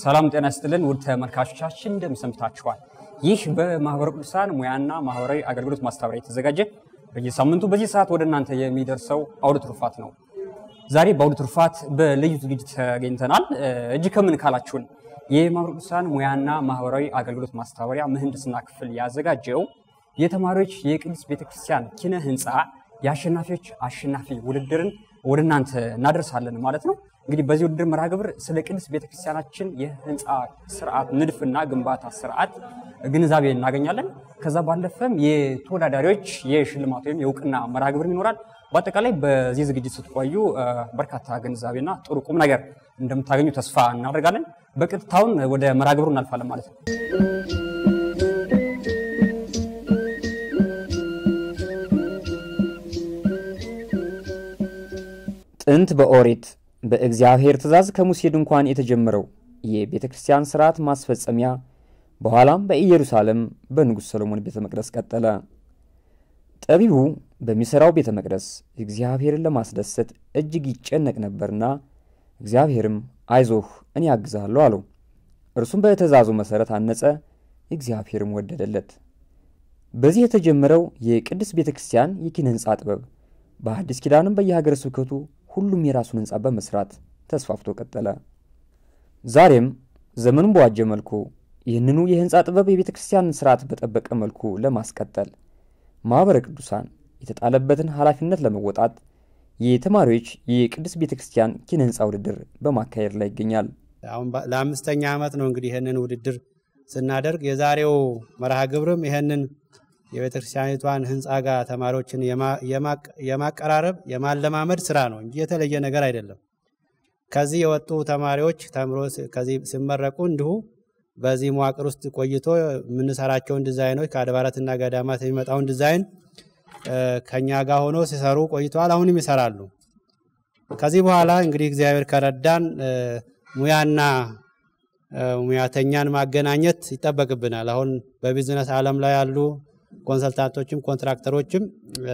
ሰላም ጤና ይስጥልን ውድ ተመልካቾቻችን እንደምን ሰንብታችኋል? ይህ በማህበረ ቅዱሳን ሙያና ማህበራዊ አገልግሎት ማስተባበሪያ የተዘጋጀ በየሳምንቱ በዚህ ሰዓት ወደ እናንተ የሚደርሰው አውደ ትሩፋት ነው። ዛሬ በአውደ ትሩፋት በልዩ ዝግጅት ተገኝተናል። እጅ ከምን ካላችሁን የማህበረ ቅዱሳን ሙያና ማህበራዊ አገልግሎት ማስተባበሪያ ምህንድስና ክፍል ያዘጋጀው የተማሪዎች የቅድስት ቤተክርስቲያን ኪነ ህንፃ የአሸናፊዎች አሸናፊ ውድድርን ወደ እናንተ እናደርሳለን ማለት ነው። እንግዲህ በዚህ ውድድር መርሃ ግብር ስለ ቅድስት ቤተክርስቲያናችን የህንፃ ስርዓት ንድፍና ግንባታ ስርዓት ግንዛቤ እናገኛለን። ከዛ ባለፈም የተወዳዳሪዎች የሽልማት ወይም የእውቅና መርሃ ግብር ይኖራል። በአጠቃላይ በዚህ ዝግጅት ስትቆዩ በርካታ ግንዛቤና ጥሩ ቁም ነገር እንደምታገኙ ተስፋ እናደርጋለን። በቀጥታውን ወደ መርሃ ግብሩ እናልፋለን ማለት ነው። ጥንት በኦሪት በእግዚአብሔር ትእዛዝ ከሙሴ ድንኳን የተጀመረው የቤተ ክርስቲያን ሥርዓት ማስፈጸሚያ በኋላም በኢየሩሳሌም በንጉሥ ሰሎሞን ቤተ መቅደስ ቀጠለ። ጠቢቡ በሚሠራው ቤተ መቅደስ እግዚአብሔርን ለማስደሰት እጅግ ይጨነቅ ነበርና እግዚአብሔርም አይዞህ እኔ ያግዝሃለሁ አለው። እርሱም በትእዛዙ መሠረት አነጸ፣ እግዚአብሔርም ወደደለት። በዚህ የተጀመረው የቅድስት ቤተ ክርስቲያን የኪነ ሕንፃ ጥበብ በአዲስ ኪዳንም በየሀገረ ስብከቱ ሁሉም የራሱን ሕንፃ በመስራት ተስፋፍቶ ቀጠለ። ዛሬም ዘመኑን በዋጀ መልኩ ይህንኑ የሕንፃ ጥበብ የቤተ ክርስቲያንን ስርዓት በጠበቀ መልኩ ለማስቀጠል ማኅበረ ቅዱሳን የተጣለበትን ኃላፊነት ለመወጣት የተማሪዎች የቅድስት ቤተ ክርስቲያን ኪነ ሕንፃ ውድድር በማካሄድ ላይ ይገኛል። አሁን ለአምስተኛ ዓመት ነው እንግዲህ ይህንን ውድድር ስናደርግ የዛሬው መርሃ ግብርም ይህንን የቤተ ክርስቲያኒቷን ህንፃ ጋር ተማሪዎችን የማቀራረብ የማለማመድ ስራ ነው እንጂ የተለየ ነገር አይደለም። ከዚህ የወጡ ተማሪዎች ተምሮ ከዚህ ሲመረቁ እንዲሁ በዚህ መዋቅር ውስጥ ቆይቶ የምንሰራቸውን ዲዛይኖች ከአድባራትና ገዳማት የሚመጣውን ዲዛይን ከኛ ጋር ሆኖ ሲሰሩ ቆይተዋል። አሁንም ይሰራሉ። ከዚህ በኋላ እንግዲህ እግዚአብሔር ከረዳን ሙያና ሙያተኛን ማገናኘት ይጠበቅብናል። አሁን በቢዝነስ ዓለም ላይ ያሉ ኮንሰልታንቶችም ኮንትራክተሮችም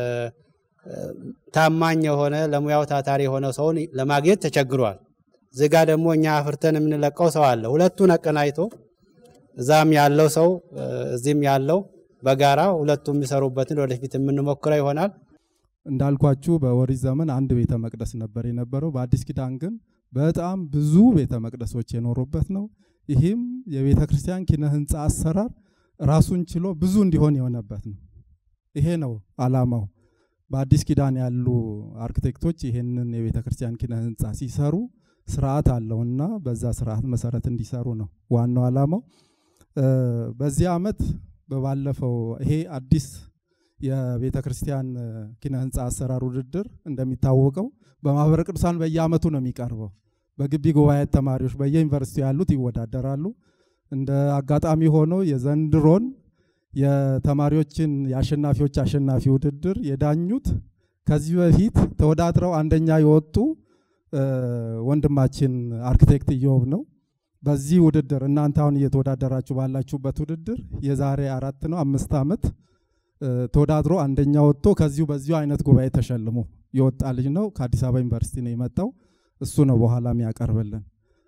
ታማኝ የሆነ ለሙያው ታታሪ የሆነ ሰውን ለማግኘት ተቸግሯል። እዚህ ጋ ደግሞ እኛ አፍርተን የምንለቀው ሰው አለ። ሁለቱን አቀናጅቶ እዛም ያለው ሰው እዚህም ያለው በጋራ ሁለቱ የሚሰሩበትን ወደፊት የምንሞክረው ይሆናል። እንዳልኳችሁ በኦሪት ዘመን አንድ ቤተ መቅደስ ነበር የነበረው። በአዲስ ኪዳን ግን በጣም ብዙ ቤተ መቅደሶች የኖሩበት ነው። ይህም የቤተ ክርስቲያን ኪነ ህንፃ አሰራር ራሱን ችሎ ብዙ እንዲሆን የሆነበት ነው። ይሄ ነው አላማው። በአዲስ ኪዳን ያሉ አርክቴክቶች ይሄንን የቤተ ክርስቲያን ኪነ ህንፃ ሲሰሩ ስርዓት አለውና በዛ ስርዓት መሰረት እንዲሰሩ ነው ዋናው አላማው። በዚህ ዓመት በባለፈው ይሄ አዲስ የቤተ ክርስቲያን ኪነ ህንፃ አሰራር ውድድር እንደሚታወቀው በማህበረ ቅዱሳን በየዓመቱ ነው የሚቀርበው። በግቢ ጉባኤ ተማሪዎች በየዩኒቨርሲቲ ያሉት ይወዳደራሉ። እንደ አጋጣሚ ሆኖ የዘንድሮን የተማሪዎችን የአሸናፊዎች አሸናፊ ውድድር የዳኙት ከዚህ በፊት ተወዳድረው አንደኛ የወጡ ወንድማችን አርክቴክት ኢዮብ ነው። በዚህ ውድድር እናንተ አሁን እየተወዳደራችሁ ባላችሁበት ውድድር የዛሬ አራት ነው አምስት ዓመት ተወዳድሮ አንደኛ ወጥቶ ከዚሁ በዚሁ አይነት ጉባኤ ተሸልሞ የወጣ ልጅ ነው። ከአዲስ አበባ ዩኒቨርሲቲ ነው የመጣው። እሱ ነው በኋላ የሚያቀርብልን።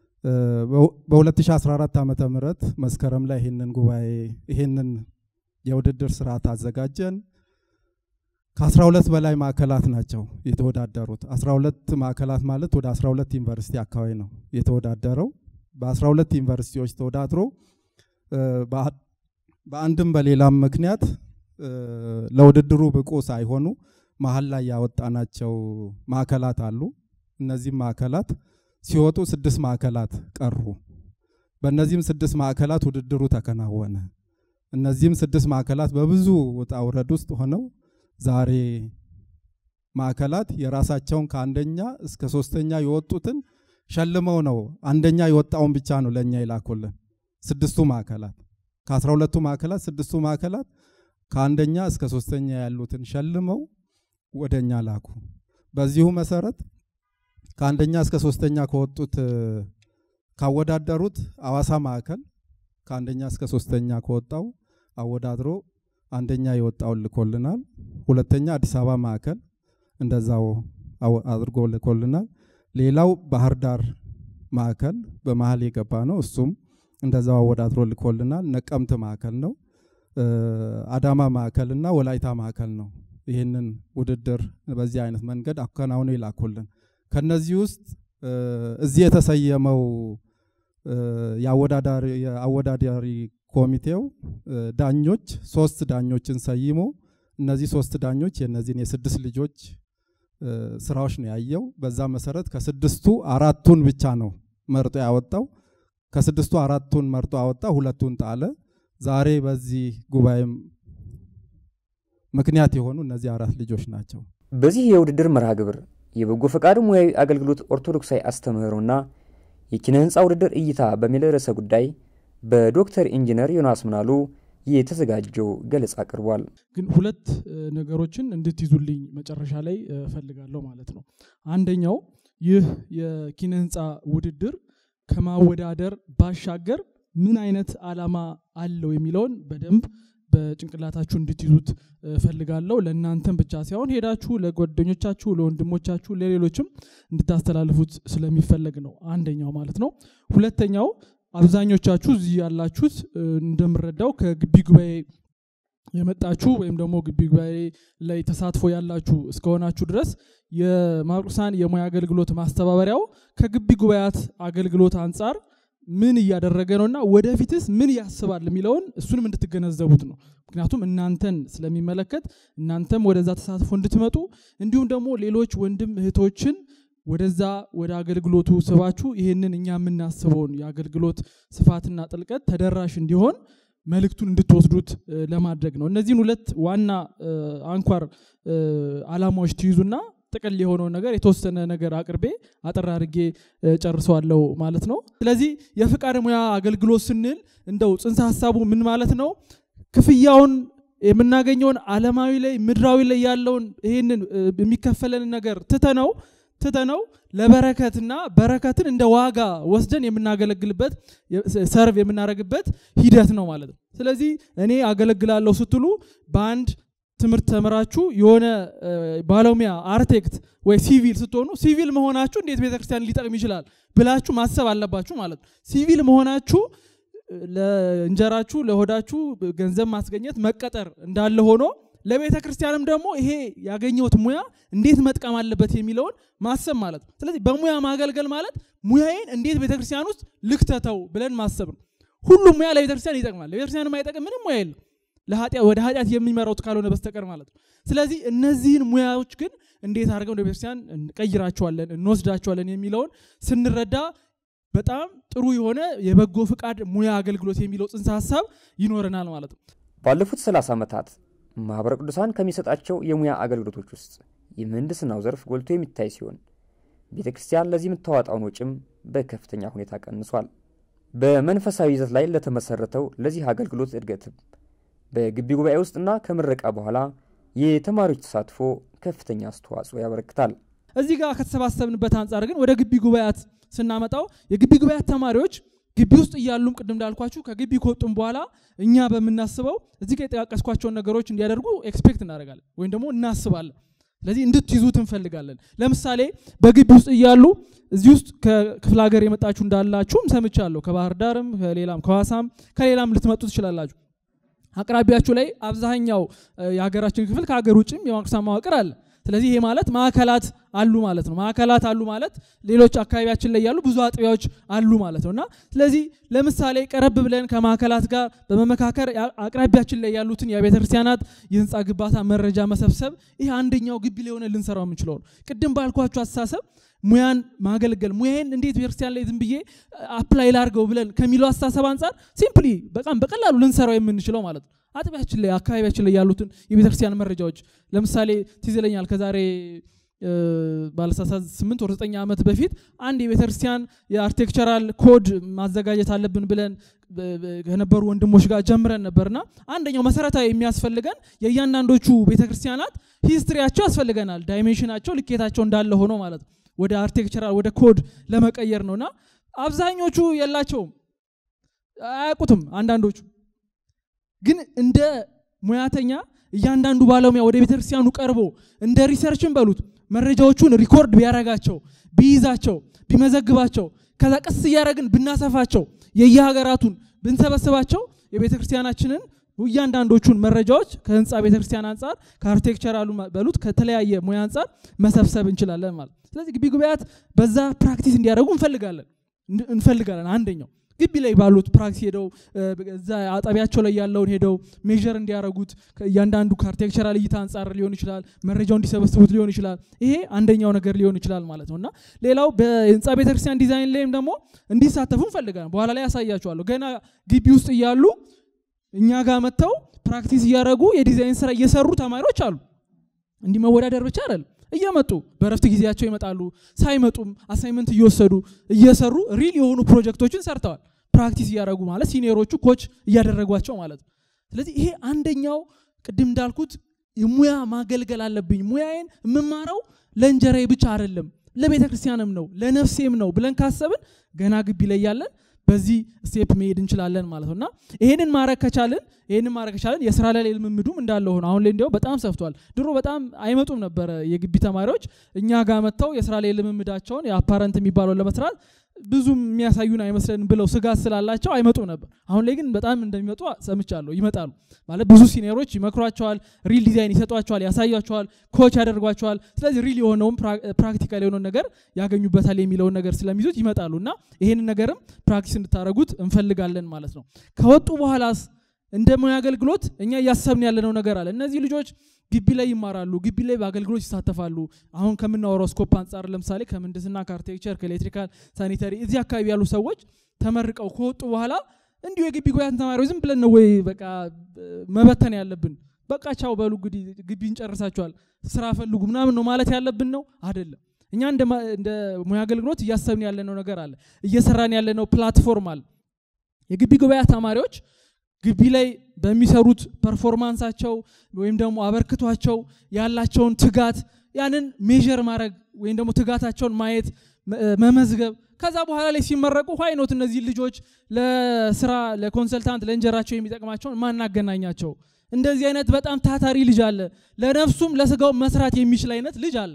በ2014 ዓመተ ምህረት መስከረም ላይ ይህንን ጉባኤ ይህንን የውድድር ስርዓት አዘጋጀን። ከ12 በላይ ማዕከላት ናቸው የተወዳደሩት። 12 ማዕከላት ማለት ወደ 12 ዩኒቨርሲቲ አካባቢ ነው የተወዳደረው። በ12 ዩኒቨርሲቲዎች ተወዳድሮ በአንድም በሌላም ምክንያት ለውድድሩ ብቁ ሳይሆኑ መሀል ላይ ያወጣናቸው ማዕከላት አሉ። እነዚህም ማዕከላት ሲወጡ ስድስት ማዕከላት ቀሩ። በእነዚህም ስድስት ማዕከላት ውድድሩ ተከናወነ። እነዚህም ስድስት ማዕከላት በብዙ ውጣ ውረድ ውስጥ ሆነው ዛሬ ማዕከላት የራሳቸውን ከአንደኛ እስከ ሶስተኛ የወጡትን ሸልመው ነው አንደኛ የወጣውን ብቻ ነው ለእኛ ይላኩልን። ስድስቱ ማዕከላት ከአስራ ሁለቱ ማዕከላት ስድስቱ ማዕከላት ከአንደኛ እስከ ሶስተኛ ያሉትን ሸልመው ወደ እኛ ላኩ። በዚሁ መሰረት ከአንደኛ እስከ ሶስተኛ ከወጡት ካወዳደሩት አዋሳ ማዕከል ከአንደኛ እስከ ሶስተኛ ከወጣው አወዳድሮ አንደኛ የወጣውን ልኮልናል። ሁለተኛ አዲስ አበባ ማዕከል እንደዛው አድርጎ ልኮልናል። ሌላው ባህር ዳር ማዕከል በመሀል የገባ ነው። እሱም እንደዛው አወዳድሮ ልኮልናል። ነቀምት ማዕከል ነው። አዳማ ማዕከል እና ወላይታ ማዕከል ነው። ይህንን ውድድር በዚህ አይነት መንገድ አከናውነው ይላኩልን። ከነዚህ ውስጥ እዚህ የተሰየመው የአወዳዳሪ ኮሚቴው ዳኞች ሶስት ዳኞችን ሰይሞ እነዚህ ሶስት ዳኞች የነዚህን የስድስት ልጆች ስራዎች ነው ያየው። በዛ መሰረት ከስድስቱ አራቱን ብቻ ነው መርጦ ያወጣው። ከስድስቱ አራቱን መርጦ አወጣ፣ ሁለቱን ጣለ። ዛሬ በዚህ ጉባኤም ምክንያት የሆኑ እነዚህ አራት ልጆች ናቸው። በዚህ የውድድር መርሃ ግብር የበጎ ፈቃድ ሙያዊ አገልግሎት ኦርቶዶክሳዊ አስተምህሮና የኪነ ህንፃ ውድድር እይታ በሚል ርዕሰ ጉዳይ በዶክተር ኢንጂነር ዮናስ ምናሉ የተዘጋጀው ገለጻ አቅርቧል። ግን ሁለት ነገሮችን እንድትይዙልኝ መጨረሻ ላይ እፈልጋለሁ ማለት ነው። አንደኛው ይህ የኪነ ህንፃ ውድድር ከማወዳደር ባሻገር ምን አይነት ዓላማ አለው የሚለውን በደንብ በጭንቅላታችሁ እንድትይዙት እፈልጋለሁ። ለእናንተም ብቻ ሳይሆን ሄዳችሁ ለጓደኞቻችሁ፣ ለወንድሞቻችሁ፣ ለሌሎችም እንድታስተላልፉት ስለሚፈለግ ነው። አንደኛው ማለት ነው። ሁለተኛው አብዛኞቻችሁ እዚህ ያላችሁት እንደምረዳው ከግቢ ጉባኤ የመጣችሁ ወይም ደግሞ ግቢ ጉባኤ ላይ ተሳትፎ ያላችሁ እስከሆናችሁ ድረስ የማቅዱሳን የሙያ አገልግሎት ማስተባበሪያው ከግቢ ጉባኤያት አገልግሎት አንጻር ምን እያደረገ ነውና ወደፊትስ ምን ያስባል የሚለውን እሱንም እንድትገነዘቡት ነው። ምክንያቱም እናንተን ስለሚመለከት እናንተም ወደዛ ተሳትፎ እንድትመጡ እንዲሁም ደግሞ ሌሎች ወንድም እህቶችን ወደዛ ወደ አገልግሎቱ ስባችሁ ይህንን እኛ የምናስበውን የአገልግሎት ስፋትና ጥልቀት ተደራሽ እንዲሆን መልእክቱን እንድትወስዱት ለማድረግ ነው። እነዚህን ሁለት ዋና አንኳር ዓላማዎች ትይዙና ጥቅል የሆነውን ነገር የተወሰነ ነገር አቅርቤ አጠር አድርጌ ጨርሰዋለሁ ማለት ነው። ስለዚህ የፍቃድ ሙያ አገልግሎት ስንል እንደው ጽንሰ ሀሳቡ ምን ማለት ነው? ክፍያውን የምናገኘውን ዓለማዊ ላይ ምድራዊ ላይ ያለውን ይህንን የሚከፈለንን ነገር ትተነው ትተነው ለበረከትና በረከትን እንደ ዋጋ ወስደን የምናገለግልበት ሰርቭ የምናደርግበት ሂደት ነው ማለት ነው። ስለዚህ እኔ አገለግላለሁ ስትሉ በአንድ ትምህርት ተምራችሁ የሆነ ባለሙያ አርቴክት ወይ ሲቪል ስትሆኑ ሲቪል መሆናችሁ እንዴት ቤተክርስቲያን ሊጠቅም ይችላል ብላችሁ ማሰብ አለባችሁ ማለት ነው። ሲቪል መሆናችሁ ለእንጀራችሁ ለሆዳችሁ ገንዘብ ማስገኘት መቀጠር እንዳለ ሆኖ ለቤተ ክርስቲያንም ደግሞ ይሄ ያገኘሁት ሙያ እንዴት መጥቀም አለበት የሚለውን ማሰብ ማለት ነው። ስለዚህ በሙያ ማገልገል ማለት ሙያዬን እንዴት ቤተ ክርስቲያን ውስጥ ልክተተው ብለን ማሰብ ነው። ሁሉም ሙያ ለቤተ ክርስቲያን ይጠቅማል። ለቤተ ክርስቲያን የማይጠቅም ምንም ሙያ የለም፣ ወደ ኃጢአት የሚመራውት ካልሆነ በስተቀር ማለት ነው። ስለዚህ እነዚህን ሙያዎች ግን እንዴት አድርገን ወደ ቤተ ክርስቲያን እንቀይራቸዋለን፣ እንወስዳቸዋለን የሚለውን ስንረዳ በጣም ጥሩ የሆነ የበጎ ፍቃድ ሙያ አገልግሎት የሚለው ጽንሰ ሀሳብ ይኖረናል ማለት ነው። ባለፉት 30 ዓመታት ማኅበረ ቅዱሳን ከሚሰጣቸው የሙያ አገልግሎቶች ውስጥ የምህንድስናው ዘርፍ ጎልቶ የሚታይ ሲሆን ቤተ ክርስቲያን ለዚህ የምታዋጣውን ወጪም በከፍተኛ ሁኔታ ቀንሷል። በመንፈሳዊ ይዘት ላይ ለተመሰረተው ለዚህ አገልግሎት እድገትም በግቢ ጉባኤ ውስጥና ከምረቃ በኋላ የተማሪዎች ተሳትፎ ከፍተኛ አስተዋጽኦ ያበረክታል። እዚህ ጋር ከተሰባሰብንበት አንጻር ግን ወደ ግቢ ጉባኤያት ስናመጣው የግቢ ጉባኤያት ተማሪዎች ግቢ ውስጥ እያሉም ቅድም እንዳልኳችሁ ከግቢ ከወጡም በኋላ እኛ በምናስበው እዚህ ጋር የጠቃቀስኳቸውን ነገሮች እንዲያደርጉ ኤክስፔክት እናደርጋለን ወይም ደግሞ እናስባለን። ስለዚህ እንድትይዙት እንፈልጋለን። ለምሳሌ በግቢ ውስጥ እያሉ እዚህ ውስጥ ከክፍለ ሀገር የመጣችሁ እንዳላችሁም ሰምቻለሁ። ከባህር ዳርም ከሌላም ከሐዋሳም ከሌላም ልትመጡ ትችላላችሁ። አቅራቢያችሁ ላይ አብዛኛው የሀገራችን ክፍል ከሀገር ውጭም የማቅዱሳን መዋቅር አለ። ስለዚህ ይሄ ማለት ማዕከላት አሉ ማለት ነው። ማዕከላት አሉ ማለት ሌሎች አካባቢያችን ላይ ያሉ ብዙ አጥቢያዎች አሉ ማለት ነው እና ስለዚህ ለምሳሌ ቀረብ ብለን ከማዕከላት ጋር በመመካከር አቅራቢያችን ላይ ያሉትን የቤተ ክርስቲያናት የህንፃ ግንባታ መረጃ መሰብሰብ ይህ አንደኛው ግቢ ላይ ሆነ ልንሰራው የምንችለው ነው። ቅድም ባልኳችሁ አስተሳሰብ ሙያን ማገልገል ሙያዬን እንዴት ቤተክርስቲያን ላይ ዝም ብዬ አፕላይ ላርገው ብለን ከሚለው አስተሳሰብ አንጻር ሲምፕሊ በጣም በቀላሉ ልንሰራው የምንችለው ማለት ነው። አጥቢያችን ላይ አካባቢያችን ላይ ያሉትን የቤተክርስቲያን መረጃዎች ለምሳሌ ትዝ ይለኛል ከዛሬ ባለሳሳት ስምንት ወር ዘጠኝ ዓመት በፊት አንድ የቤተክርስቲያን የአርቴክቸራል ኮድ ማዘጋጀት አለብን ብለን ከነበሩ ወንድሞች ጋር ጀምረን ነበርና አንደኛው መሰረታዊ የሚያስፈልገን የእያንዳንዶቹ ቤተክርስቲያናት ሂስትሪያቸው ያስፈልገናል። ዳይሜንሽናቸው ልኬታቸው እንዳለ ሆኖ ማለት ነው ወደ አርቴክቸራል ወደ ኮድ ለመቀየር ነውና አብዛኞቹ የላቸውም፣ አያውቁትም። አንዳንዶቹ ግን እንደ ሙያተኛ እያንዳንዱ ባለሙያ ወደ ቤተክርስቲያኑ ቀርቦ እንደ ሪሰርችን በሉት መረጃዎቹን ሪኮርድ ቢያረጋቸው ቢይዛቸው ቢመዘግባቸው ከዛ ቀስ እያደረግን ብናሰፋቸው የየሀገራቱን ብንሰበስባቸው የቤተ ክርስቲያናችንን እያንዳንዶቹን መረጃዎች ከህንፃ ቤተ ክርስቲያን አንጻር ከአርኪቴክቸራሉ በሉት ከተለያየ ሙያ አንጻር መሰብሰብ እንችላለን ማለት ስለዚህ ግቢ ጉባኤያት በዛ ፕራክቲስ እንዲያደርጉ እንፈልጋለን እንፈልጋለን አንደኛው ግቢ ላይ ባሉት ፕራክቲስ ሄደው እዛ አጠቢያቸው ላይ ያለውን ሄደው ሜዥር እንዲያደርጉት እያንዳንዱ ከአርኪቴክቸራል እይታ አንጻር ሊሆን ይችላል መረጃው እንዲሰበስቡት ሊሆን ይችላል ይሄ አንደኛው ነገር ሊሆን ይችላል ማለት ነው እና ሌላው በህንፃ ቤተክርስቲያን ዲዛይን ላይም ደግሞ እንዲሳተፉ እንፈልጋለን በኋላ ላይ ያሳያቸዋለሁ ገና ግቢ ውስጥ እያሉ እኛ ጋር መጥተው ፕራክቲስ እያደረጉ የዲዛይን ስራ እየሰሩ ተማሪዎች አሉ እንዲህ መወዳደር ብቻ አይደለም እየመጡ በረፍት ጊዜያቸው ይመጣሉ ሳይመጡም አሳይመንት እየወሰዱ እየሰሩ ሪል የሆኑ ፕሮጀክቶችን ሰርተዋል ፕራክቲስ እያደረጉ ማለት ሲኒየሮቹ ኮች እያደረጓቸው ማለት ነው ስለዚህ ይሄ አንደኛው ቅድም እንዳልኩት ሙያ ማገልገል አለብኝ ሙያዬን የምማረው ለእንጀራዬ ብቻ አይደለም ለቤተ ክርስቲያንም ነው ለነፍሴም ነው ብለን ካሰብን ገና ግቢ ላይ ያለን በዚህ ስቴፕ መሄድ እንችላለን ማለት ነው እና ይሄንን ማድረግ ከቻልን ይሄንን ማድረግ ከቻልን የስራ ላይ ልምምዱም እንዳለ ሆነ አሁን ላይ እንዲያው በጣም ሰፍቷል ድሮ በጣም አይመጡም ነበረ የግቢ ተማሪዎች እኛ ጋር መጥተው የስራ ላይ ልምምዳቸውን የአፓረንት የሚባለውን ለመስራት ብዙም የሚያሳዩን አይመስለንም ብለው ስጋት ስላላቸው አይመጡም ነበር አሁን ላይ ግን በጣም እንደሚመጡ ሰምቻለሁ ይመጣሉ ማለት ብዙ ሲኒየሮች ይመክሯቸዋል ሪል ዲዛይን ይሰጧቸዋል ያሳያቸዋል ኮች ያደርጓቸዋል ስለዚህ ሪል የሆነውን ፕራክቲካል የሆነውን ነገር ያገኙበታል የሚለውን ነገር ስለሚይዙት ይመጣሉ እና ይሄንን ነገርም ፕራክቲስ እንድታደረጉት እንፈልጋለን ማለት ነው ከወጡ በኋላስ እንደ ሙያ አገልግሎት እኛ እያሰብን ያለነው ነገር አለ እነዚህ ልጆች ግቢ ላይ ይማራሉ ግቢ ላይ በአገልግሎት ይሳተፋሉ አሁን ከምናወራው ስኮፕ አንጻር ለምሳሌ ከምህንድስና ከአርቴክቸር ከኤሌክትሪካል ሳኒተሪ እዚህ አካባቢ ያሉ ሰዎች ተመርቀው ከወጡ በኋላ እንዲሁ የግቢ ጉባኤያት ተማሪዎች ዝም ብለን ነው ወይ በቃ መበተን ያለብን በቃ ቻው በሉ እንግዲህ ግቢ እንጨርሳቸዋል ስራ ፈልጉ ምናምን ነው ማለት ያለብን ነው አይደለም እኛ እንደ ሙያ አገልግሎት እያሰብን ያለነው ነገር አለ እየሰራን ያለነው ፕላትፎርም አለ የግቢ ጉባኤ ተማሪዎች ግቢ ላይ በሚሰሩት ፐርፎርማንሳቸው ወይም ደግሞ አበርክቷቸው ያላቸውን ትጋት ያንን ሜዥር ማድረግ ወይም ደግሞ ትጋታቸውን ማየት መመዝገብ ከዛ በኋላ ላይ ሲመረቁ ኋይኖት እነዚህ ልጆች ለስራ ለኮንሰልታንት ለእንጀራቸው የሚጠቅማቸውን ማናገናኛቸው እንደዚህ አይነት በጣም ታታሪ ልጅ አለ ለነፍሱም ለስጋው መስራት የሚችል አይነት ልጅ አለ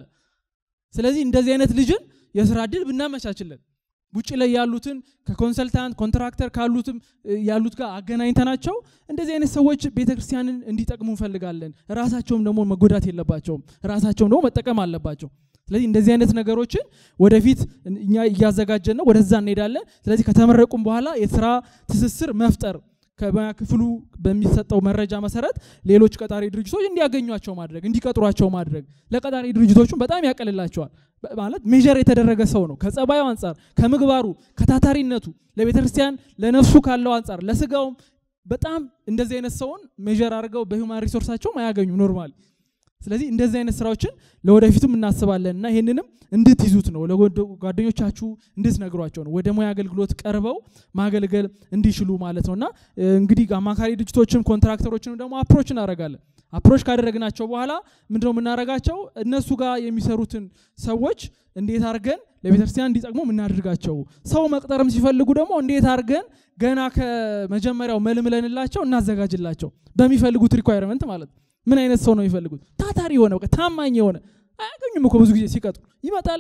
ስለዚህ እንደዚህ አይነት ልጅን የስራ እድል ብናመቻችለን ውጭ ላይ ያሉትን ከኮንሰልታንት ኮንትራክተር ካሉትም ያሉት ጋር አገናኝተናቸው እንደዚህ አይነት ሰዎች ቤተክርስቲያንን እንዲጠቅሙ እንፈልጋለን ራሳቸውም ደግሞ መጎዳት የለባቸውም ራሳቸውም ደግሞ መጠቀም አለባቸው ስለዚህ እንደዚህ አይነት ነገሮችን ወደፊት እኛ እያዘጋጀን ነው ወደዛ እንሄዳለን ስለዚህ ከተመረቁም በኋላ የስራ ትስስር መፍጠር ከሙያ ክፍሉ በሚሰጠው መረጃ መሰረት ሌሎች ቀጣሪ ድርጅቶች እንዲያገኟቸው ማድረግ እንዲቀጥሯቸው ማድረግ ለቀጣሪ ድርጅቶቹም በጣም ያቀልላቸዋል ማለት ሜዥር የተደረገ ሰው ነው ከጸባዩ አንጻር ከምግባሩ ከታታሪነቱ ለቤተ ክርስቲያን ለነፍሱ ካለው አንጻር ለስጋውም በጣም እንደዚህ አይነት ሰውን ሜዥር አድርገው በሂውማን ሪሶርሳቸውም አያገኙም ኖርማል ስለዚህ እንደዚህ አይነት ስራዎችን ለወደፊቱም እናስባለን እና ይህንንም እንድትይዙት ነው ለጓደኞቻችሁ እንድትነግሯቸው ነው ወደ ሙያ አገልግሎት ቀርበው ማገልገል እንዲችሉ ማለት ነው እና እንግዲህ አማካሪ ድርጅቶችም ኮንትራክተሮችንም ደግሞ አፕሮች እናደረጋለን አፕሮች ካደረግናቸው በኋላ ምንድነው የምናደረጋቸው እነሱ ጋር የሚሰሩትን ሰዎች እንዴት አድርገን ለቤተክርስቲያን እንዲጠቅሙ የምናደርጋቸው ሰው መቅጠርም ሲፈልጉ ደግሞ እንዴት አድርገን ገና ከመጀመሪያው መልምለንላቸው እናዘጋጅላቸው በሚፈልጉት ሪኳይርመንት ማለት ነው ምን አይነት ሰው ነው የሚፈልጉት ታታሪ የሆነ በቃ ታማኝ የሆነ አያገኙም እኮ ብዙ ጊዜ ሲቀጥሩ ይመጣል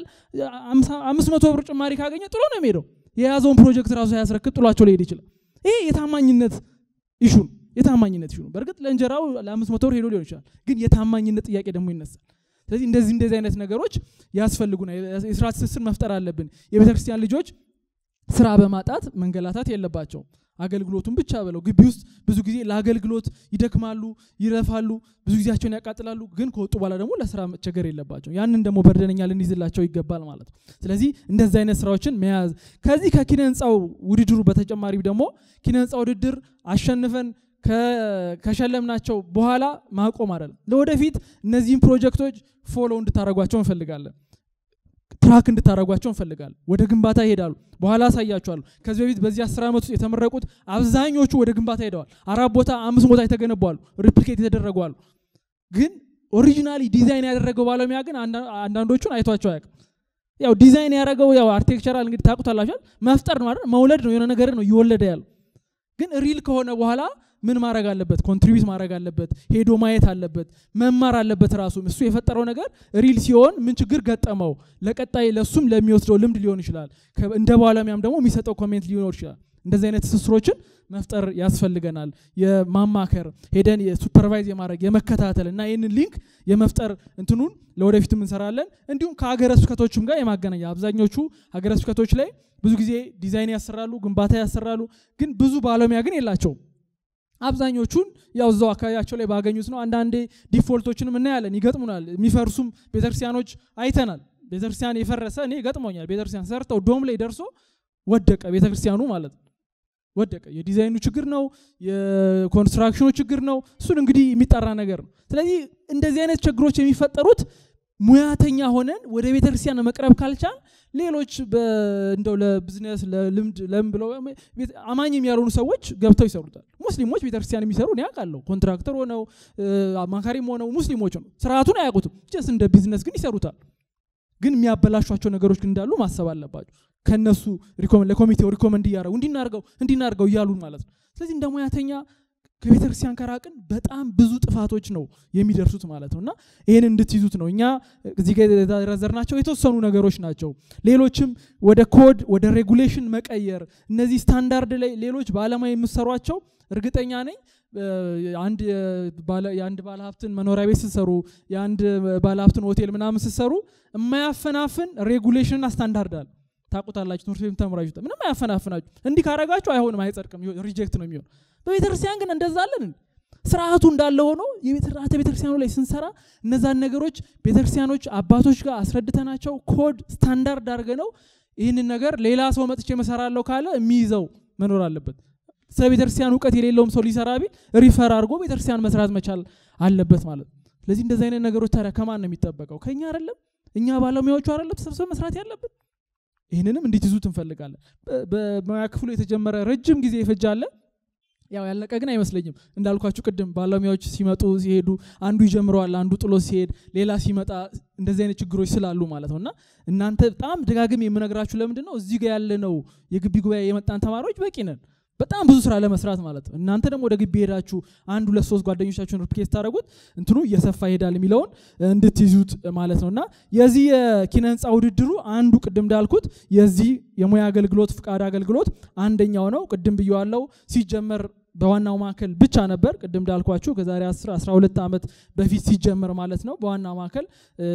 አምስት መቶ ብር ጭማሪ ካገኘ ጥሎ ነው የሚሄደው የያዘውን ፕሮጀክት ራሱ ያስረክብ ጥሏቸው ሊሄድ ይችላል ይሄ የታማኝነት ኢሹ ነው የታማኝነት ኢሹ ነው በእርግጥ ለእንጀራው ለአምስት መቶ ብር ሄዶ ሊሆን ይችላል ግን የታማኝነት ጥያቄ ደግሞ ይነሳል ስለዚህ እንደዚህ እንደዚህ አይነት ነገሮች ያስፈልጉናል የስራ ትስስር መፍጠር አለብን የቤተ ክርስቲያን ልጆች ስራ በማጣት መንገላታት የለባቸውም አገልግሎቱን ብቻ ብለው ግቢ ውስጥ ብዙ ጊዜ ለአገልግሎት ይደክማሉ ይረፋሉ ብዙ ጊዜያቸውን ያቃጥላሉ ግን ከወጡ በኋላ ደግሞ ለስራ መቸገር የለባቸው ያንን ደግሞ በርደነኛ ልንይዝላቸው ይገባል ማለት ነው ስለዚህ እንደዚህ አይነት ስራዎችን መያዝ ከዚህ ከኪነ ህንፃው ውድድሩ በተጨማሪ ደግሞ ኪነ ህንፃ ውድድር አሸንፈን ከሸለምናቸው በኋላ ማቆም አይደለም ለወደፊት እነዚህን ፕሮጀክቶች ፎሎ እንድታደረጓቸው እንፈልጋለን ትራክ እንድታደረጓቸው እንፈልጋለን ወደ ግንባታ ይሄዳሉ በኋላ አሳያቸዋሉ ከዚህ በፊት በዚህ አስር ዓመት ውስጥ የተመረቁት አብዛኞቹ ወደ ግንባታ ሄደዋል አራት ቦታ አምስት ቦታ የተገነቧሉ ሪፕሊኬት የተደረጓሉ ግን ኦሪጂናሊ ዲዛይን ያደረገው ባለሙያ ግን አንዳንዶቹን አይቷቸው አያውቅም ያው ዲዛይን ያደረገው ያው አርቴክቸራል እንግዲህ ታቁታላችኋል መፍጠር ነው አይደል መውለድ ነው የሆነ ነገር ነው እየወለደ ያለው ግን ሪል ከሆነ በኋላ ምን ማድረግ አለበት? ኮንትሪቢዩት ማድረግ አለበት። ሄዶ ማየት አለበት። መማር አለበት። ራሱ እሱ የፈጠረው ነገር ሪል ሲሆን ምን ችግር ገጠመው፣ ለቀጣይ ለሱም ለሚወስደው ልምድ ሊሆን ይችላል። እንደ ባለሙያም ደግሞ የሚሰጠው ኮሜንት ሊኖር ይችላል። እንደዚህ አይነት ትስስሮችን መፍጠር ያስፈልገናል። የማማከር ሄደን የሱፐርቫይዝ የማድረግ የመከታተል እና ይህንን ሊንክ የመፍጠር እንትኑን ለወደፊትም እንሰራለን። እንዲሁም ከሀገረ ስብከቶችም ጋር የማገናኛ አብዛኞቹ ሀገረ ስብከቶች ላይ ብዙ ጊዜ ዲዛይን ያሰራሉ፣ ግንባታ ያሰራሉ፣ ግን ብዙ ባለሙያ ግን የላቸውም። አብዛኞቹን ያው እዛው አካባቢያቸው ላይ ባገኙት ነው። አንዳንዴ ዲፎልቶችንም እናያለን፣ ይገጥሙናል። የሚፈርሱም ቤተክርስቲያኖች አይተናል። ቤተክርስቲያን የፈረሰ እኔ ገጥሞኛል። ቤተክርስቲያን ሰርተው ዶም ላይ ደርሶ ወደቀ ቤተክርስቲያኑ ማለት ነው። ወደቀ። የዲዛይኑ ችግር ነው፣ የኮንስትራክሽኑ ችግር ነው። እሱን እንግዲህ የሚጠራ ነገር ነው። ስለዚህ እንደዚህ አይነት ችግሮች የሚፈጠሩት ሙያተኛ ሆነን ወደ ቤተክርስቲያን መቅረብ ካልቻል ሌሎች እንደው ለቢዝነስ ለልምድ ለምን ብለው አማኝም ያልሆኑ ሰዎች ገብተው ይሰሩታል። ሙስሊሞች ቤተክርስቲያን የሚሰሩ እኔ አውቃለሁ። ኮንትራክተር ሆነው አማካሪም ሆነው ሙስሊሞች ነው። ስርዓቱን አያውቁትም። ጀስት እንደ ቢዝነስ ግን ይሰሩታል። ግን የሚያበላሿቸው ነገሮች ግን እንዳሉ ማሰብ አለባቸው። ከነሱ ለኮሚቴው ሪኮመንድ እያደረጉ እንዲናርገው እንዲናርገው እያሉ ማለት ነው። ስለዚህ እንደ ሙያተኛ ከቤተክርስቲያን ከራቅን በጣም ብዙ ጥፋቶች ነው የሚደርሱት ማለት ነው እና ይህን እንድትይዙት ነው። እኛ እዚህ ጋር የዘረዘርናቸው የተወሰኑ ነገሮች ናቸው። ሌሎችም ወደ ኮድ ወደ ሬጉሌሽን መቀየር እነዚህ ስታንዳርድ ላይ ሌሎች በዓለማዊ የምሰሯቸው እርግጠኛ ነኝ አንድ የአንድ ባለሀብትን መኖሪያ ቤት ስትሰሩ የአንድ ባለሀብትን ሆቴል ምናምን ስትሰሩ የማያፈናፍን ሬጉሌሽንና ስታንዳርድ አለ። ታውቁታላችሁ። ትምህርት ቤት ተምራችሁ ምንም አያፈናፍናችሁ። እንዲህ ካረጋችሁ አይሆንም፣ አይጸድቅም፣ ሪጀክት ነው የሚሆን። በቤተክርስቲያን ግን እንደዛ አለን። ስርዓቱ እንዳለ ሆኖ የስርዓተ ቤተክርስቲያኑ ላይ ስንሰራ እነዛን ነገሮች ቤተክርስቲያኖች አባቶች ጋር አስረድተናቸው ኮድ ስታንዳርድ አድርገ ነው ይህንን ነገር ሌላ ሰው መጥቼ መሰራለሁ ካለ የሚይዘው መኖር አለበት። ስለ ቤተክርስቲያን እውቀት የሌለውም ሰው ሊሰራ ቢል ሪፈር አድርጎ ቤተክርስቲያን መስራት መቻል አለበት ማለት ነው። ስለዚህ እንደዚህ አይነት ነገሮች ታዲያ ከማን ነው የሚጠበቀው? ከኛ አይደለም? እኛ ባለሙያዎቹ አይደለም ተሰብስበን መስራት ያለብን? ይህንንም እንዲትይዙት እንፈልጋለን። በሙያ ክፍሉ የተጀመረ ረጅም ጊዜ ይፈጃለ። ያው ያለቀ ግን አይመስለኝም። እንዳልኳችሁ ቅድም ባለሙያዎች ሲመጡ ሲሄዱ፣ አንዱ ይጀምረዋል፣ አንዱ ጥሎ ሲሄድ፣ ሌላ ሲመጣ እንደዚህ አይነት ችግሮች ስላሉ ማለት ነው እና እናንተ በጣም ደጋግም የምነግራችሁ ለምንድን ነው እዚህ ጋር ያለነው የግቢ ጉባኤ የመጣን ተማሪዎች በቂ ነን በጣም ብዙ ስራ ለመስራት ማለት ነው። እናንተ ደግሞ ወደ ግቢ ሄዳችሁ አንድ ሁለት ሶስት ጓደኞቻችሁን ሪፕኬት ታደረጉት እንትኑ እየሰፋ ይሄዳል የሚለውን እንድትይዙት ማለት ነው እና የዚህ የኪነ ህንፃ ውድድሩ አንዱ ቅድም እንዳልኩት የዚህ የሙያ አገልግሎት ፍቃድ አገልግሎት አንደኛው ነው። ቅድም ብየዋለው ሲጀመር በዋናው ማዕከል ብቻ ነበር። ቅድም እንዳልኳችሁ ከዛሬ 10 12 ዓመት በፊት ሲጀመር ማለት ነው በዋናው ማዕከል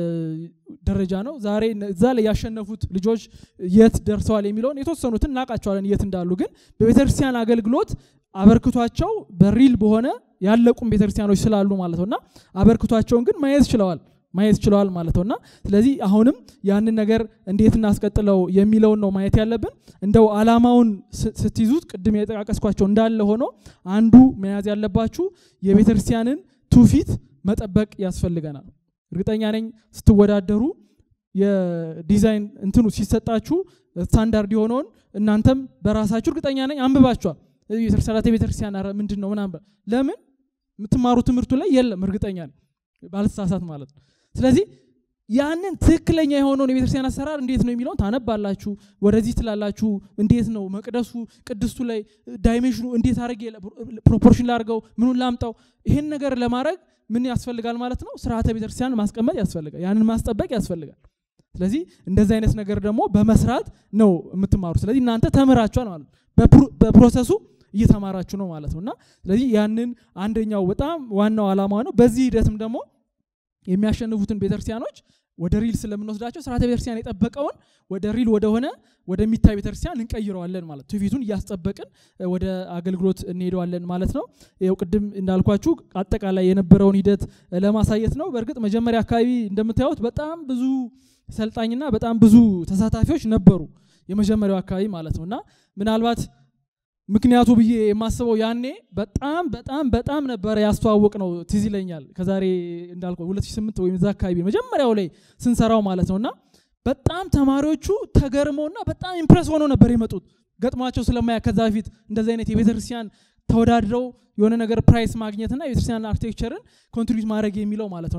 ደረጃ ነው። ዛሬ እዛ ላይ ያሸነፉት ልጆች የት ደርሰዋል የሚለውን የተወሰኑትን እናውቃቸዋለን የት እንዳሉ። ግን በቤተክርስቲያን አገልግሎት አበርክቷቸው በሪል በሆነ ያለቁም ቤተክርስቲያኖች ስላሉ ማለት ነውና አበርክቷቸውን ግን ማየት ችለዋል ማየት ችለዋል ማለት ነውና ስለዚህ አሁንም ያንን ነገር እንዴት እናስቀጥለው የሚለውን ነው ማየት ያለብን። እንደው አላማውን ስትይዙት ቅድም የጠቃቀስኳቸው እንዳለ ሆኖ አንዱ መያዝ ያለባችሁ የቤተክርስቲያንን ትውፊት መጠበቅ ያስፈልገናል። እርግጠኛ ነኝ ስትወዳደሩ የዲዛይን እንትኑ ሲሰጣችሁ ስታንዳርድ የሆነውን እናንተም በራሳችሁ እርግጠኛ ነኝ አንብባችኋል። ሰራተ ቤተክርስቲያን ምንድን ነው ምናምን ለምን የምትማሩ ትምህርቱ ላይ የለም እርግጠኛ ነኝ ባልተሳሳት ማለት ነው። ስለዚህ ያንን ትክክለኛ የሆነውን የቤተክርስቲያን አሰራር እንዴት ነው የሚለውን ታነባላችሁ፣ ወደዚህ ትላላችሁ። እንዴት ነው መቅደሱ ቅድስቱ ላይ ዳይሜንሽኑ እንዴት አድርጌ ፕሮፖርሽን ላርገው፣ ምኑን ላምጣው፣ ይህን ነገር ለማድረግ ምን ያስፈልጋል ማለት ነው? ስርዓተ ቤተክርስቲያን ማስቀመጥ ያስፈልጋል፣ ያንን ማስጠበቅ ያስፈልጋል። ስለዚህ እንደዚህ አይነት ነገር ደግሞ በመስራት ነው የምትማሩ። ስለዚህ እናንተ ተምራችኋል ማለት ነው፣ በፕሮሰሱ እየተማራችሁ ነው ማለት ነው። እና ስለዚህ ያንን አንደኛው በጣም ዋናው ዓላማ ነው። በዚህ ሂደትም ደግሞ የሚያሸንፉትን ቤተክርስቲያኖች ወደ ሪል ስለምንወስዳቸው ስርዓተ ቤተክርስቲያን የጠበቀውን ወደ ሪል ወደሆነ ወደሚታይ ቤተክርስቲያን እንቀይረዋለን ማለት ትውፊቱን እያስጠበቅን ወደ አገልግሎት እንሄደዋለን ማለት ነው። ይኸው ቅድም እንዳልኳችሁ አጠቃላይ የነበረውን ሂደት ለማሳየት ነው። በእርግጥ መጀመሪያ አካባቢ እንደምታዩት በጣም ብዙ ሰልጣኝና በጣም ብዙ ተሳታፊዎች ነበሩ የመጀመሪያው አካባቢ ማለት ነው እና ምናልባት ምክንያቱ ብዬ የማስበው ያኔ በጣም በጣም በጣም ነበረ ያስተዋወቅ ነው ትዝ ይለኛል። ከዛሬ እንዳልኩ 2008 ወይም እዛ አካባቢ መጀመሪያው ላይ ስንሰራው ማለት ነውና በጣም ተማሪዎቹ ተገርመውና በጣም ኢምፕረስ ሆነው ነበር የመጡት ገጥሟቸው ስለማያ ከዛ በፊት እንደዚህ አይነት የቤተክርስቲያን ተወዳድረው የሆነ ነገር ፕራይስ ማግኘትና የቤተክርስቲያን አርኪቴክቸርን ኮንትሪቢዩት ማድረግ የሚለው ማለት ነውና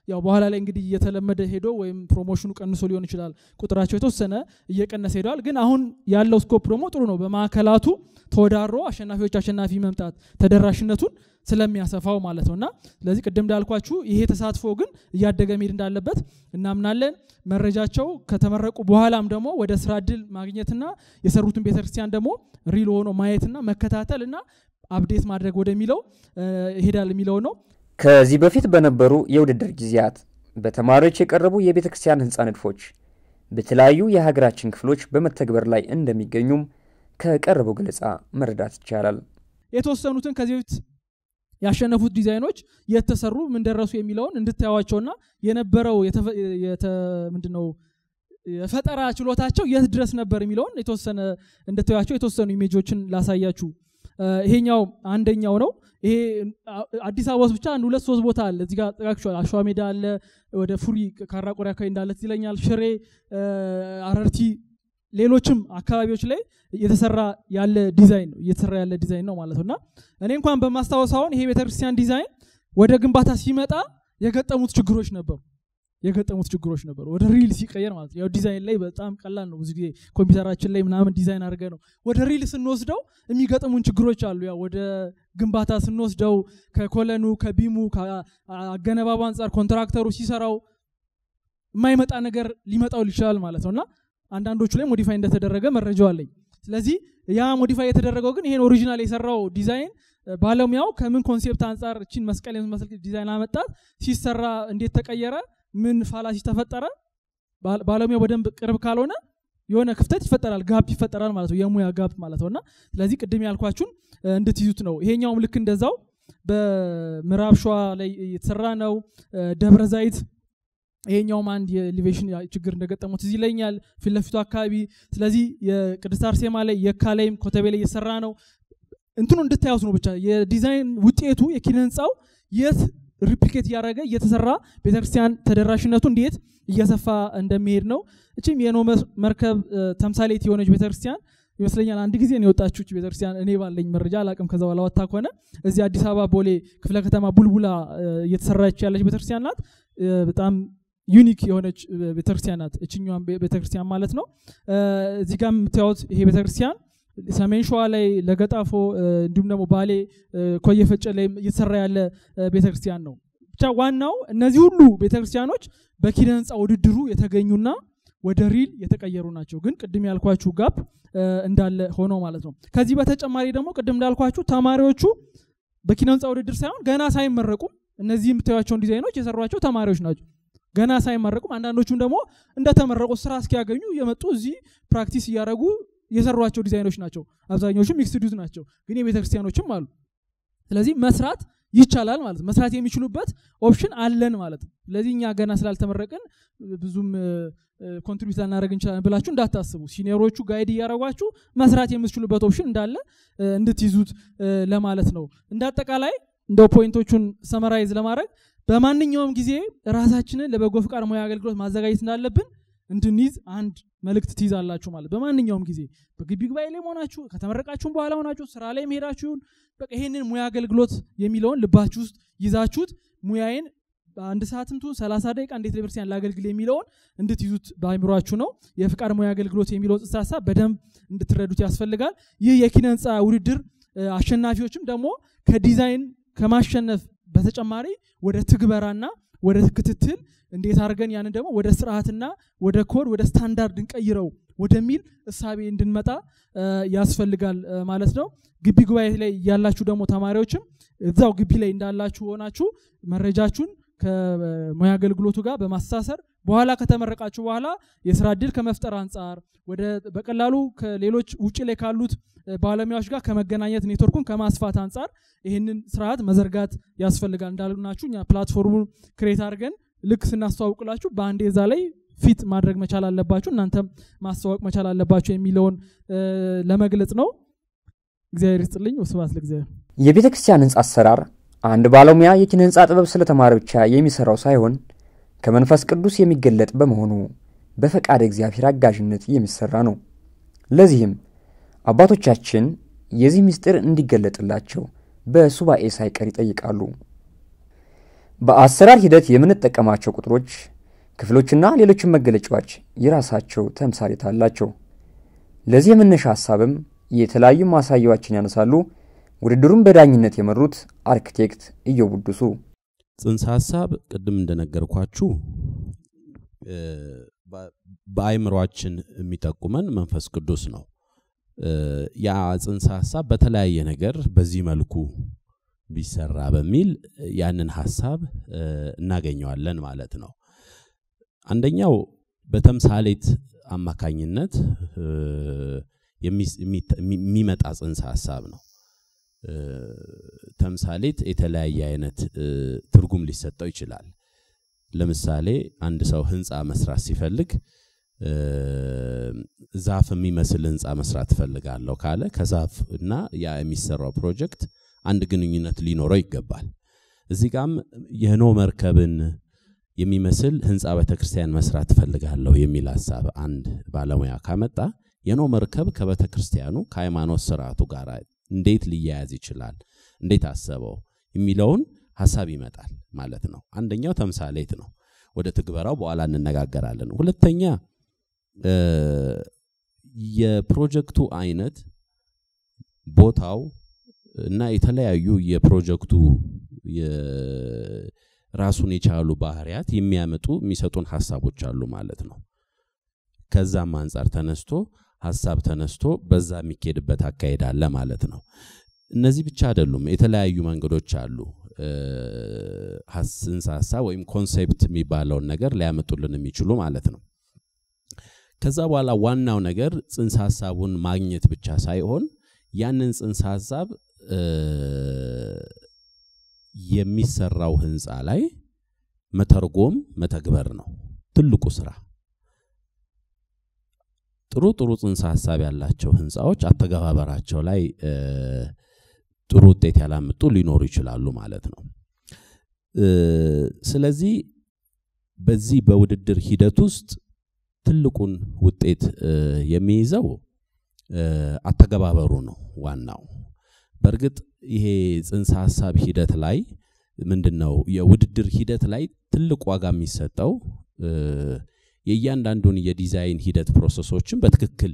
ያው በኋላ ላይ እንግዲህ እየተለመደ ሄዶ ወይም ፕሮሞሽኑ ቀንሶ ሊሆን ይችላል ቁጥራቸው የተወሰነ እየቀነሰ ሄደዋል። ግን አሁን ያለው ስኮፕ ደግሞ ጥሩ ነው። በማዕከላቱ ተወዳድሮ አሸናፊዎች አሸናፊ መምጣት ተደራሽነቱን ስለሚያሰፋው ማለት ነው እና ስለዚህ ቅድም እንዳልኳችሁ ይሄ ተሳትፎ ግን እያደገ መሄድ እንዳለበት እናምናለን። መረጃቸው ከተመረቁ በኋላም ደግሞ ወደ ስራ እድል ማግኘትና የሰሩትን ቤተክርስቲያን ደግሞ ሪል ሆኖ ማየትና መከታተል እና አፕዴት ማድረግ ወደሚለው ይሄዳል የሚለው ነው። ከዚህ በፊት በነበሩ የውድድር ጊዜያት በተማሪዎች የቀረቡ የቤተ ክርስቲያን ህንፃ ንድፎች በተለያዩ የሀገራችን ክፍሎች በመተግበር ላይ እንደሚገኙም ከቀረበው ገለጻ መረዳት ይቻላል። የተወሰኑትን ከዚህ በፊት ያሸነፉት ዲዛይኖች የተሰሩ ምን ደረሱ የሚለውን እንድታዩዋቸውና የነበረው ምንድነው የፈጠራ ችሎታቸው የት ድረስ ነበር የሚለውን የተወሰነ እንድታዩዋቸው የተወሰኑ ኢሜጆችን ላሳያችሁ። ይሄኛው አንደኛው ነው። ይሄ አዲስ አበባ ውስጥ ብቻ አንድ ሁለት ሶስት ቦታ አለ። እዚህ ጋር ጠቃቅሻል። አሸዋ ሜዳ አለ፣ ወደ ፉሪ ካራቆሪ አካባቢ እንዳለ ትዝ ይለኛል። ሽሬ፣ አረርቲ፣ ሌሎችም አካባቢዎች ላይ እየተሰራ ያለ ዲዛይን ነው እየተሰራ ያለ ዲዛይን ነው ማለት ነው። እና እኔ እንኳን በማስታወስ አሁን ይሄ ቤተክርስቲያን ዲዛይን ወደ ግንባታ ሲመጣ የገጠሙት ችግሮች ነበሩ የገጠሙት ችግሮች ነበሩ። ወደ ሪል ሲቀየር ማለት ነው። ያው ዲዛይን ላይ በጣም ቀላል ነው። ብዙ ጊዜ ኮምፒውተራችን ላይ ምናምን ዲዛይን አድርገ ነው ወደ ሪል ስንወስደው የሚገጥሙን ችግሮች አሉ። ያው ወደ ግንባታ ስንወስደው ከኮለኑ ከቢሙ ከአገነባቡ አንጻር ኮንትራክተሩ ሲሰራው የማይመጣ ነገር ሊመጣው ይችላል ማለት ነው እና አንዳንዶቹ ላይ ሞዲፋይ እንደተደረገ መረጃው አለኝ። ስለዚህ ያ ሞዲፋይ የተደረገው ግን ይሄን ኦሪጂናል የሰራው ዲዛይን ባለሙያው ከምን ኮንሴፕት አንጻር እችን መስቀል የምትመስል ዲዛይን አመጣት፣ ሲሰራ እንዴት ተቀየረ፣ ምን ፋላሲ ተፈጠረ፣ ባለሙያው በደንብ ቅርብ ካልሆነ የሆነ ክፍተት ይፈጠራል፣ ጋፕ ይፈጠራል ማለት ነው፣ የሙያ ጋፕ ማለት ነው እና ስለዚህ ቅድም ያልኳችሁን እንድትይዙት ነው። ይሄኛውም ልክ እንደዛው በምዕራብ ሸዋ ላይ የተሰራ ነው። ደብረ ዘይት ይሄኛውም አንድ የኤሌቬሽን ችግር እንደገጠሙት እዚህ ይለኛል ፊት ለፊቱ አካባቢ። ስለዚህ የቅድስት አርሴማ ላይ የካ ላይም ኮተቤ ላይ እየሰራ ነው። እንትኑ እንድታዩት ነው ብቻ የዲዛይን ውጤቱ የኪነ ህንፃው የት ሪፕሊኬት እያደረገ እየተሰራ ቤተክርስቲያን ተደራሽነቱ እንዴት እየሰፋ እንደሚሄድ ነው። እችም የኖ መርከብ ተምሳሌት የሆነች ቤተክርስቲያን ይመስለኛል አንድ ጊዜ ነው የወጣችሁ ቤተክርስቲያን እኔ ባለኝ መረጃ አላቅም። ከዛ በኋላ ወጣ ከሆነ እዚህ አዲስ አበባ ቦሌ ክፍለ ከተማ ቡልቡላ እየተሰራች ያለች ቤተክርስቲያን ናት። በጣም ዩኒክ የሆነች ቤተክርስቲያን ናት። እችኛዋን ቤተክርስቲያን ማለት ነው። እዚህ ጋር የምታዩት ይሄ ቤተክርስቲያን ሰሜን ሸዋ ላይ ለገጣፎ እንዲሁም ደግሞ ባሌ ኮየ ፈጨ ላይ እየተሰራ ያለ ቤተክርስቲያን ነው። ብቻ ዋናው እነዚህ ሁሉ ቤተክርስቲያኖች በኪነ ህንፃ ውድድሩ የተገኙና ወደ ሪል የተቀየሩ ናቸው። ግን ቅድም ያልኳችሁ ጋፕ እንዳለ ሆኖ ማለት ነው። ከዚህ በተጨማሪ ደግሞ ቅድም እንዳልኳችሁ ተማሪዎቹ በኪነ ህንፃ ውድድር ሳይሆን ገና ሳይመረቁም እነዚህ የምታዩቸውን ዲዛይኖች የሰሯቸው ተማሪዎች ናቸው። ገና ሳይመረቁም አንዳንዶቹም ደግሞ እንደተመረቁ ስራ እስኪያገኙ የመጡ እዚህ ፕራክቲስ እያደረጉ የሰሯቸው ዲዛይኖች ናቸው። አብዛኞቹ ሚክስድ ዩዝ ናቸው፣ ግን የቤተክርስቲያኖችም አሉ። ስለዚህ መስራት ይቻላል ማለት ነው። መስራት የሚችሉበት ኦፕሽን አለን ማለት ነው። ስለዚህ እኛ ገና ስላልተመረቅን ብዙም ኮንትሪቢዩት ላናደረግ እንችላለን ብላችሁ እንዳታስቡ። ሲኒየሮቹ ጋይድ እያደረጓችሁ መስራት የምትችሉበት ኦፕሽን እንዳለ እንድትይዙት ለማለት ነው። እንደ አጠቃላይ እንደው ፖይንቶቹን ሰመራይዝ ለማድረግ በማንኛውም ጊዜ ራሳችንን ለበጎ ፍቃድ ሙያ አገልግሎት ማዘጋጀት እንዳለብን እንድንይዝ አንድ መልእክት ትይዛላችሁ ማለት በማንኛውም ጊዜ በግቢ ጉባኤ ላይ መሆናችሁ ከተመረቃችሁም በኋላ ሆናችሁ ስራ ላይ መሄዳችሁን በቃ ይሄንን ሙያ አገልግሎት የሚለውን ልባችሁ ውስጥ ይዛችሁት ሙያዬን በአንድ ሰዓትም ትሁን ሰላሳ ደቂቃ እንዴት ለቤተክርስቲያን ላገልግል የሚለውን እንድትይዙት በአይምሯችሁ ነው። የፍቃድ ሙያ አገልግሎት የሚለውን ጽንሰ ሀሳብ በደንብ እንድትረዱት ያስፈልጋል። ይህ የኪነ ህንፃ ውድድር አሸናፊዎችም ደግሞ ከዲዛይን ከማሸነፍ በተጨማሪ ወደ ትግበራና ወደ ክትትል እንዴት አድርገን ያንን ደግሞ ወደ ስርዓትና ወደ ኮድ ወደ ስታንዳርድ እንቀይረው ወደሚል እሳቤ እንድንመጣ ያስፈልጋል ማለት ነው። ግቢ ጉባኤ ላይ ያላችሁ ደግሞ ተማሪዎችም እዛው ግቢ ላይ እንዳላችሁ ሆናችሁ መረጃችሁን ከሙያ አገልግሎቱ ጋር በማስተሳሰር በኋላ ከተመረቃችሁ በኋላ የስራ እድል ከመፍጠር አንጻር ወደ በቀላሉ ከሌሎች ውጭ ላይ ካሉት ባለሙያዎች ጋር ከመገናኘት ኔትወርኩን ከማስፋት አንጻር ይህንን ስርዓት መዘርጋት ያስፈልጋል። እንዳልናችሁ እኛ ፕላትፎርሙን ክሬት አድርገን ልክ ስናስተዋውቅላችሁ በአንዴ እዛ ላይ ፊት ማድረግ መቻል አለባችሁ፣ እናንተም ማስተዋወቅ መቻል አለባችሁ የሚለውን ለመግለጽ ነው። እግዚአብሔር ይስጥልኝ። ወስብሐት ለእግዚአብሔር። የቤተ ክርስቲያን ህንፃ አሰራር አንድ ባለሙያ የኪነ ህንፃ ጥበብ ስለተማረ ብቻ የሚሰራው ሳይሆን ከመንፈስ ቅዱስ የሚገለጥ በመሆኑ በፈቃድ እግዚአብሔር አጋዥነት የሚሰራ ነው። ለዚህም አባቶቻችን የዚህ ምስጢር እንዲገለጥላቸው በሱባኤ ሳይቀር ይጠይቃሉ። በአሰራር ሂደት የምንጠቀማቸው ቁጥሮች፣ ክፍሎችና ሌሎችን መገለጫዎች የራሳቸው ተምሳሌት አላቸው። ለዚህ የመነሻ ሀሳብም የተለያዩ ማሳያዎችን ያነሳሉ። ውድድሩን በዳኝነት የመሩት አርክቴክት ኢዮብ ውዱሱ ጽንሰ ሀሳብ ቅድም እንደነገርኳችሁ በአይምሯችን የሚጠቁመን መንፈስ ቅዱስ ነው። ያ ጽንሰ ሀሳብ በተለያየ ነገር በዚህ መልኩ ቢሰራ በሚል ያንን ሀሳብ እናገኘዋለን ማለት ነው። አንደኛው በተምሳሌት አማካኝነት የሚመጣ ጽንሰ ሀሳብ ነው። ተምሳሌት የተለያየ አይነት ትርጉም ሊሰጠው ይችላል። ለምሳሌ አንድ ሰው ህንፃ መስራት ሲፈልግ ዛፍ የሚመስል ህንፃ መስራት እፈልጋለሁ ካለ ከዛፍ እና ያ የሚሰራው ፕሮጀክት አንድ ግንኙነት ሊኖረው ይገባል። እዚህ ጋም የኖ መርከብን የሚመስል ህንፃ ቤተክርስቲያን መስራት እፈልጋለሁ የሚል ሀሳብ አንድ ባለሙያ ካመጣ የኖ መርከብ ከቤተክርስቲያኑ ከሃይማኖት ስርዓቱ ጋር እንዴት ሊያያዝ ይችላል፣ እንዴት አሰበው የሚለውን ሀሳብ ይመጣል ማለት ነው። አንደኛው ተምሳሌት ነው። ወደ ትግበራው በኋላ እንነጋገራለን። ሁለተኛ የፕሮጀክቱ አይነት፣ ቦታው እና የተለያዩ የፕሮጀክቱ ራሱን የቻሉ ባህሪያት የሚያመጡ የሚሰጡን ሀሳቦች አሉ ማለት ነው። ከዛም አንጻር ተነስቶ ሀሳብ ተነስቶ በዛ የሚካሄድበት አካሄድ አለ ማለት ነው። እነዚህ ብቻ አይደሉም፣ የተለያዩ መንገዶች አሉ። ጽንሰ ሀሳብ ወይም ኮንሴፕት የሚባለውን ነገር ሊያመጡልን የሚችሉ ማለት ነው። ከዛ በኋላ ዋናው ነገር ጽንሰ ሀሳቡን ማግኘት ብቻ ሳይሆን ያንን ጽንሰ ሀሳብ የሚሰራው ህንፃ ላይ መተርጎም መተግበር ነው ትልቁ ስራ። ጥሩ ጥሩ ጽንሰ ሀሳብ ያላቸው ህንፃዎች አተገባበራቸው ላይ ጥሩ ውጤት ያላመጡ ሊኖሩ ይችላሉ ማለት ነው። ስለዚህ በዚህ በውድድር ሂደት ውስጥ ትልቁን ውጤት የሚይዘው አተገባበሩ ነው ዋናው። በእርግጥ ይሄ ጽንሰ ሀሳብ ሂደት ላይ ምንድን ነው የውድድር ሂደት ላይ ትልቅ ዋጋ የሚሰጠው የእያንዳንዱን የዲዛይን ሂደት ፕሮሰሶችን በትክክል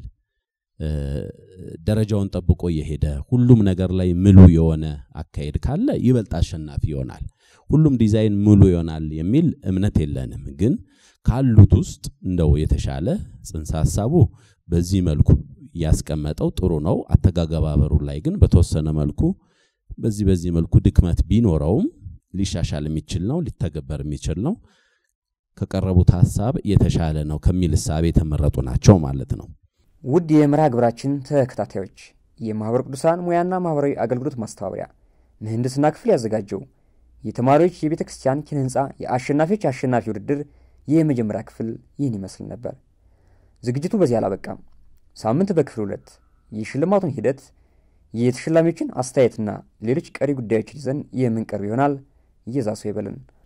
ደረጃውን ጠብቆ እየሄደ ሁሉም ነገር ላይ ምሉ የሆነ አካሄድ ካለ ይበልጥ አሸናፊ ይሆናል። ሁሉም ዲዛይን ሙሉ ይሆናል የሚል እምነት የለንም። ግን ካሉት ውስጥ እንደው የተሻለ ጽንሰ ሀሳቡ በዚህ መልኩ ያስቀመጠው ጥሩ ነው። አተጋገባበሩ ላይ ግን በተወሰነ መልኩ በዚህ በዚህ መልኩ ድክመት ቢኖረውም ሊሻሻል የሚችል ነው፣ ሊተገበር የሚችል ነው፣ ከቀረቡት ሀሳብ የተሻለ ነው ከሚል እሳቤ የተመረጡ ናቸው ማለት ነው። ውድ የመርሃ ግብራችን ተከታታዮች የማኅበረ ቅዱሳን ሙያና ማኅበራዊ አገልግሎት ማስተባበሪያ ምህንድስና ክፍል ያዘጋጀው የተማሪዎች የቤተ ክርስቲያን ኪነ ሕንፃ የአሸናፊዎች አሸናፊ ውድድር የመጀመሪያ ክፍል ይህን ይመስል ነበር። ዝግጅቱ በዚህ አላበቃም። ሳምንት በክፍል ሁለት የሽልማቱን ሂደት የተሸላሚዎችን አስተያየትና ሌሎች ቀሪ ጉዳዮችን ይዘን የምንቀርብ ይሆናል። እየዛሰው ይበልን።